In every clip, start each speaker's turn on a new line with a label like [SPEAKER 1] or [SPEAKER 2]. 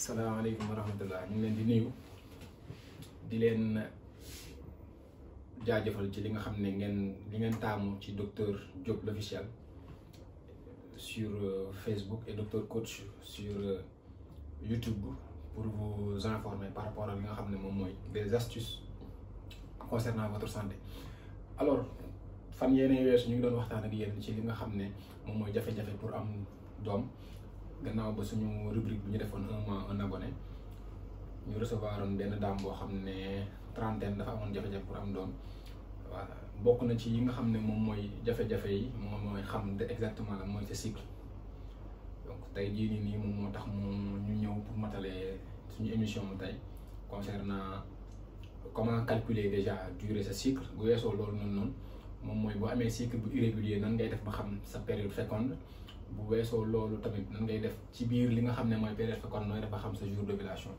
[SPEAKER 1] salaamaaleykum wa rahmatullah ñu ngi leen di nuyu di leen jaajëfal ci li nga xam ne ngeen li ngeen taamu ci docteur Diop l'officiel sur Facebook et docteur coach sur YouTube pour vous informer par rapport ak li nga xam ne moom mooy des astuces concernant votre santé alors fan yéene weesu ñu ngi doon waxtaan ak yéen ci li nga xam ne moom mooy jafe-jafe pour am doom gannaaw ba suñu rubrique bi ñu defoon un mois un abonné ñu recevoir oon benn dame boo xam ne trentaine dafa amoon jafe-jafe pour am doom voilà bokk na ci yi nga xam ne moom mooy jafe-jafe yi moom mooy xam de exactement lan mooy sa cycle donc tey jii nii nii moom moo tax mu ñu ñëw pour matale suñu émission mu tey concernant comment calculer déjà durée sa cycle bu weesoo loolu noonu noonu moom mooy boo amee cycle bu irrégulier nan ngay def ba xam sa période féconde bu weesoo loolu tamit nan ngay def ci biir li nga xam ne mooy période féconde nooy def ba xam sa jour d'ovulation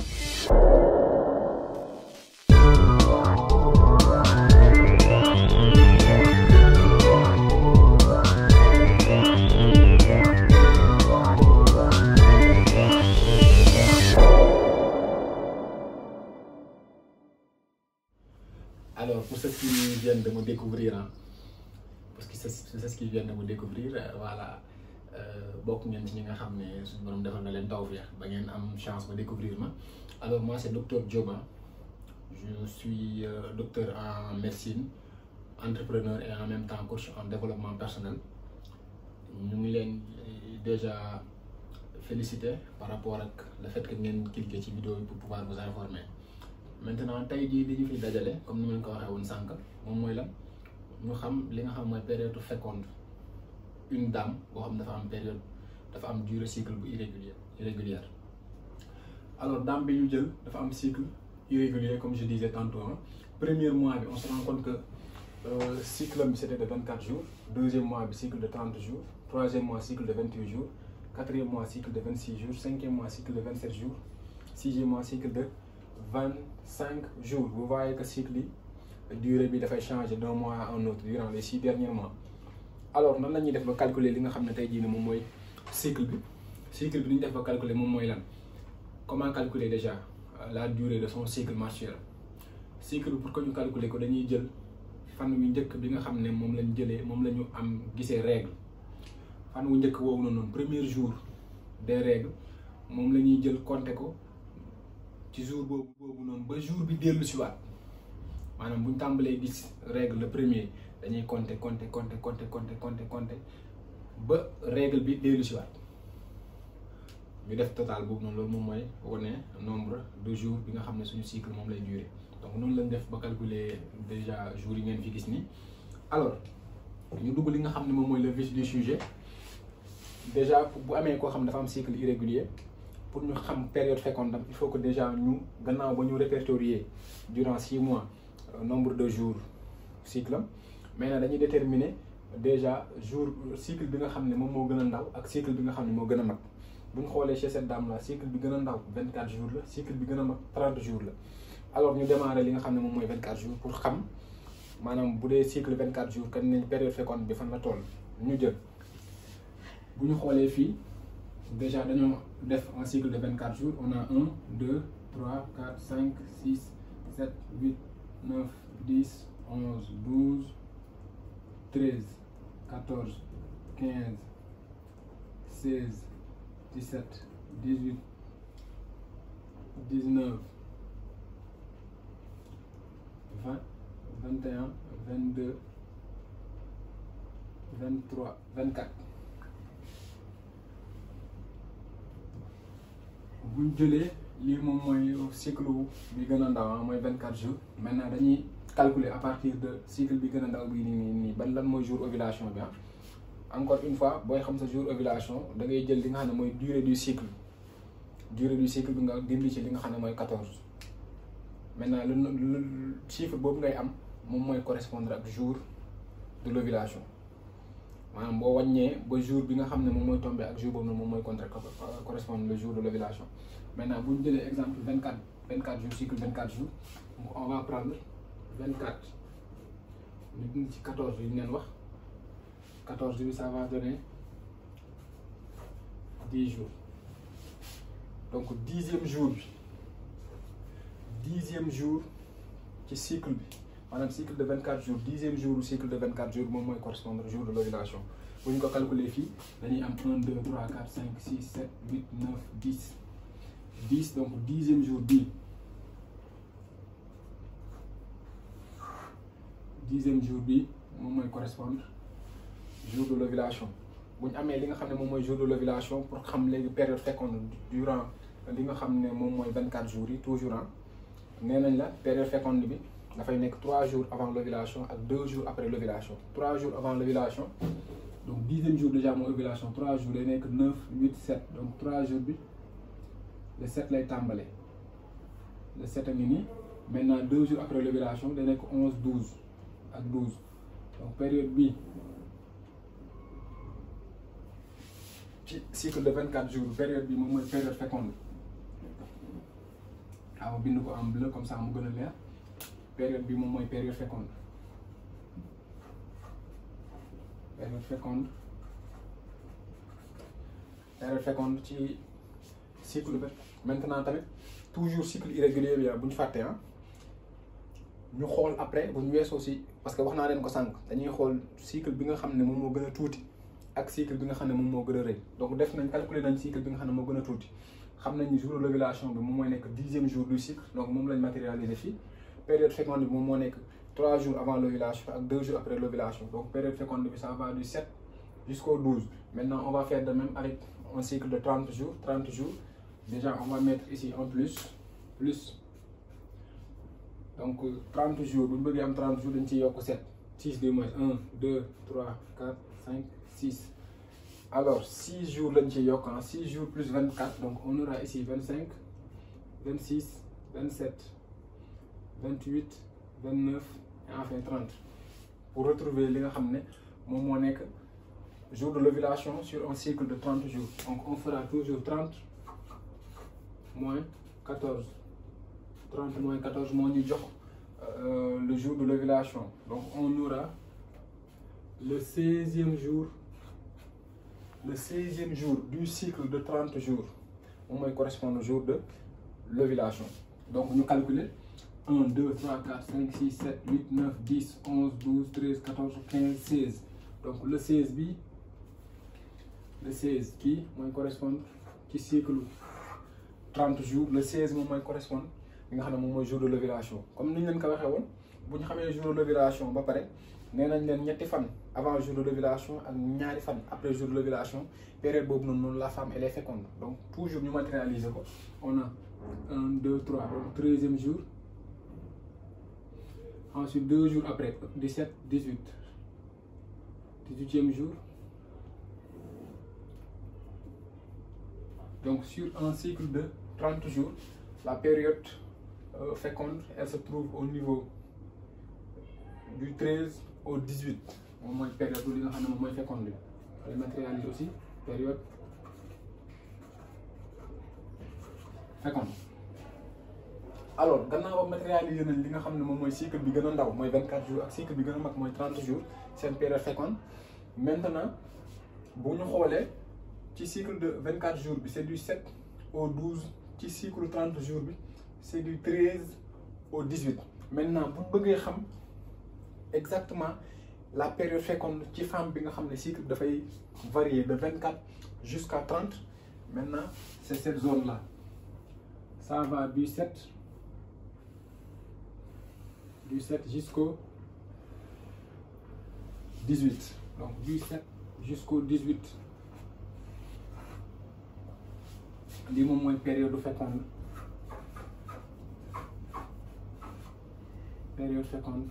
[SPEAKER 1] alors pour ceux qui viennent de me découvrir hein, parce que c'est c'est ce qui viennent de me découvrir voilà bokk ngeen ci ñi nga xam ne suñu borom defal na leen tawfeex ba ngeen am chance ba découvrir ma alors moi c'est docteur Diop je suis euh, docteur en médecine entrepreneur et en même temps coach en développement personnel ñu ngi leen déjà féliciter par rapport ak le fait que ngeen cliquer ci vidéo yi pour pouvoir vous informer maintenant tey jii li ñu fi dajale comme ni ma leen ko waxee woon sànq moom mooy lan ñu xam li nga xam mooy période féconde une dame boo xam dafa am période dafa am durée cycle bu irrégulière irrégulière alors dame bi ñu jël dafa am cycle irrégulier comme je disais tantôt hein. premier mois bi on se rend compte que euh, cycle bi c'était de vingt quatre jours deuxième mois bi cycle de trente jours troisième mois cycle de vingt huit jours quatrième mois cycle de vingt six jours cinquième mois cycle de vingt sept jours sixième mois cycle de vingt cinq jours vous voyez que cycle yi durée bi dafay changer d'un mois à un autre durant les six derniers mois alors nan la ñuy def ba calculer li nga xam ne tey jii nii moom mooy cycle bi cycle bi li ñu def ba calculer moom mooy lan comment calculer déjà la durée de son cycle menstruel cycle bi pour que ñu calculer ko dañuy jël fan wu njëkk bi nga xam ne moom lañ jëlee moom la ñu am gisee règle fan wu njëkk woowu noonu premier jour des règles moom la ñuy jël compter ko ci jour boobu boobu noonu ba jour bi dellu si waat maanaam bu ñu tàmbalee gis règle le premier dañuy compter compter compter compter compter compter compter ba règle bi dellu si waat ñu def total boobu noonu loolu moom mooy wane nombre de jours bi nga xam ne suñu cycle moom lay durer donc noonu lañ def ba calculer déjà jours yi ngeen fi gis nii alors ñu dugg li nga xam ne moom mooy le vif du sujet déjà bu amee koo xam ne dafa am cycle irrégulier pour ñu xam période féconde il faut que déjà ñu gannaaw ba ñu répertorier durant six mois nombre de jours cycle am maintenant dañuy déterminer déjà jour cycle bi nga xam ne moom moo gën a ndaw ak cycle bi nga xam ne moo gën a mag bu ñu xoolee chez cette dame là cycle bi gën a ndaw vingt quatre jours la cycle bi gën a mag trente jours la alors ñu démarrer li nga xam ne moom mooy vingt quatre jours pour xam maanaam bu dee cycle vingt quatre jours kan nañ période féconde bi fan la toll ñu jël bu ñu xoolee fii déjà dañoo def un cycle de vingt quatre jours on a un deux trois quatre cinq six sept huit neuf dix onze douze treize quatorze quinze seize dix-sept dix-huit dix-neuf vingt vingt et un vingt-deux vingt-trois vingt-quatre buñ jëlee lii moom mooy cycle bi gën a ndaw mooy vingt-quatre jours maintenant dañuy calculer à partir de cycle bi gën a ndaw bii nii nii nii ban lan mooy jour ovulation bi ah encore une fois booy xam sa jour ovulation da ngay jël li nga xam ne mooy durée du cycle durée du cycle bi nga dindi ci li nga xam ne mooy quatorze maintenant lu chiffre boobu ngay am moom mooy correspondre ak jour de l'ovulation maanaam boo wàññee ba jour bi nga xam ne moom mooy tombé ak jour boobu noonu moom mooy contre correspondre le jour de l'ovulation maintenant bu ñu jëlee exemple vingt quatre vingt quatre jours cycle vingt quatre jours on va prendre vingt quatre ñu dindi ci quatorze yi ñu leen wax quatorze bi ça va donner dix jours donc dixième jour bi dixième jour ci cycle bi maanaam cycle de vingt quatre jours dixième jour cycle de vingt quatre jours moom mooy correspondre jour de l'ovulation bu ñu ko calculer fii dañuy am un deux trois quatre cinq six sept huit neuf dix dix donc dixième jour bii dixième jour bi moom mooy correspondre jour de l'ovulation bu ñu amee li nga xam ne moom mooy jour de l'ovulation pour xam léegi période féconde durant li nga xam ne moom mooy vingt quatre jours yi toujours ah nee nañ la période féconde bi dafay nekk trois jours avant l'ovulation ak deux jours après l'ovulation trois jours avant l'ovulation donc dixième jour déjà mooy ovulation trois jours day nekk neuf huit sept donc trois jours bi le sept lay tàmbale le sept a ngi nii maintenant deux jours après l'ovulation day nekk onze douze ak douze donc période bi ci cycle de vingt quatre jours période bi moom mooy période féconde waaw bind ko en bleu comme ça mu gën a leer période bi moom mooy période féconde période féconde période féconde ci cycle bi maintenant tamit toujours cycle irrégulier bi bu ñu fàtte ah ñu xool après bu ñu weesoo si parce que wax naa leen ko sànq dañuy xool cycle bi nga xam ne moom moo gën a tuuti ak cycle bi nga xam ne moom moo gën a rëy donc def nañ calculer nañ cycle bi nga xam ne moo gën a tuuti xam nañ ni jour de l'ovulation bi moom mooy nekk dixième jour du cycle donc moom lañ matérialiser fii période féconde bi moom moo nekk trois jours avant l'ovulation ak deux jours après l'ovulation donc période féconde bi ça va du sept jusqu'au douze maintenant on va faire de même avec un cycle de trente jours trente jours déjà on va mettre ici en plus plus donc trente jours bu ñu bëggee am trente jours dañ ciy yokk sept six deux moins un deux trois quatre cinq six alors six jours lañ ciy yokk ah six jours plus vingt quatre donc on aura ici vingt cinq vingt six vingt sept vingt huit vingt neuf et enfin trente pour retrouver li nga xam ne moom moo nekk jour de l'ovulation sur un cycle de trente jours donc on fera toujours trente moins quatorze trente moins quatorze moo ñu jox le jour de l'ovulation donc on aura le seizième jour le seizième jour du cycle de trente jours moom mooy correspondre au jour de l'ovulation donc ñu calculer un deux trois quatre cinq six sept huit neuf dix onze douze treize quatorze quinze seize donc le seize bi le seize kii mooy correspondre ci cycle trente jours le seize moom mooy correspondre li nga xam ne moom mooy jour de l'ovulation comme ni ñu leen ko waxee woon bu ñu xamee jour de l'ovulation ba pare nee nañ leen ñetti fan avant jour de l'ovulation ak ñaari fan après jour de l'ovulation période boobu noonu noonu la femme elle est féconde donc toujours ñu matérialiser ko on a un deux trois donc treizième jour ensuite deux jours après dix-sept dix-huit dix-huitième jour donc sur un cycle de trente jours la période euh, féconde elle se trouve au niveau du treize au dix-huit moom mooy période li nga xam ne moom mooy féconde bi les matérialiser aussi période féconde alors gannaaw ba matérialiser nañ li nga xam ne moom mooy cycle bi gën a ndaw mooy vingt quatre jours ak cycle bi gën a mag mooy trente jours seen période féconde maintenant bu ñu xoolee ci cycle de vingt quatre jours bi c'est du sept au douze ci cycle trente jours bi c'est du treize au dix-huit maintenant bu ñu bëggee xam exactement la période féconde ci femme bi nga xam ne cycle dafay varier de vingt quatre jusqu'à trente maintenant c'est cette zone là ça va du sept du sept jusqu'au dix-huit donc du sept jusqu'au dix-huit lii moom mooy période féconde période féconde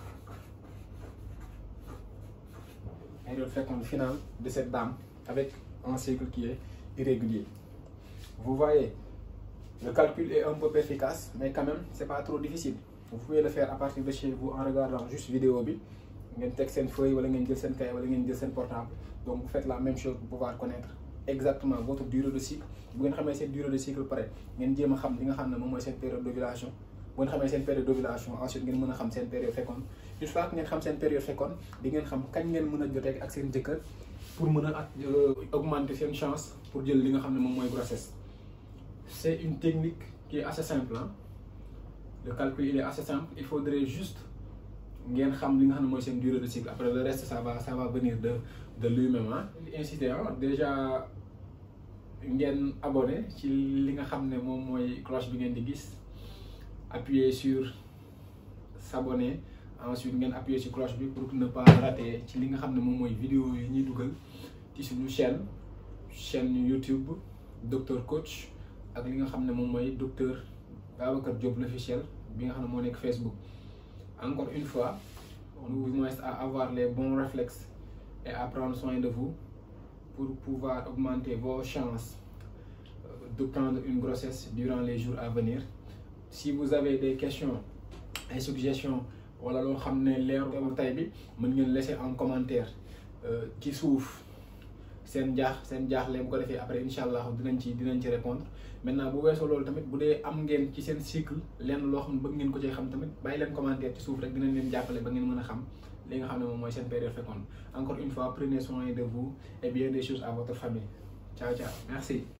[SPEAKER 1] période féconde finale de cette dame avec un cycle qui est irrégulier vous voyez le calcul est un peu efficace mais quand même c'est pas trop difficile vous pouvez le faire à partir de chez vous en regardant juste vidéo bi ngeen teg seen feuille wala ngeen jël seen cahier wala ngeen jël seen portable donc vous faites la même chose pour pouvoir connaître exactement votre durée de cycle bu ngeen xamee seen durée de cycle pare ngeen jéem a xam li nga xam ne moom mooy seen période d'ovulation bu ngeen xamee seen période d'ovulation ensuite ngeen mën a xam seen période féconde une fois que ngeen xam seen période féconde di ngeen xam kañ ngeen mën a jotee ak seen jëkkër pour mën a augmenter seen chance pour jël li nga xam ne moom mooy grossesse c'est une technique qui est assez simple hein. le calcul il est assez simple il faudrait juste ngeen xam li nga xam ne mooy seen durée de cycle après le reste ça va ça va venir de de lui-même ah. inciter ah déjà ngeen abonné ci li nga xam ne moom mooy cloche bi ngeen di gis appuyer sur s'abonner ensuite ngeen appuyer sur cloche bi pour ne pas rater ci li nga xam ne moom mooy vidéo yi ñuy dugal ci suñu chaîne chaîne YouTube docteur coach ak li nga xam ne moom mooy docteur Babacar Diop l'officiel bi nga xam ne moo nekk Facebook. encore une fois on vous invite à avoir les bons réflexes et à prendre soin de vous pour pouvoir augmenter vos chances de prendre une grossesse durant les jours à venir si vous avez des questions et suggestions wala loo xam ne leeru tey bi mën ngeen laisser en commentaire ci suuf seen jaax seen jaaxle bu ko defee après incha allah dinañ ci dinañ ci répondre maintenant bu weesoo loolu tamit bu dee am ngeen ci seen cycle lenn loo xam ne bëgg ngeen ko ci xam tamit bàyyi leen commentaire ci suuf rek dinañ leen jàppale ba ngeen mën a xam li nga xam ne moom mooy seen période féconde encore une fois prenez soin de vous et bien des choses à votre famille ciao ciao merci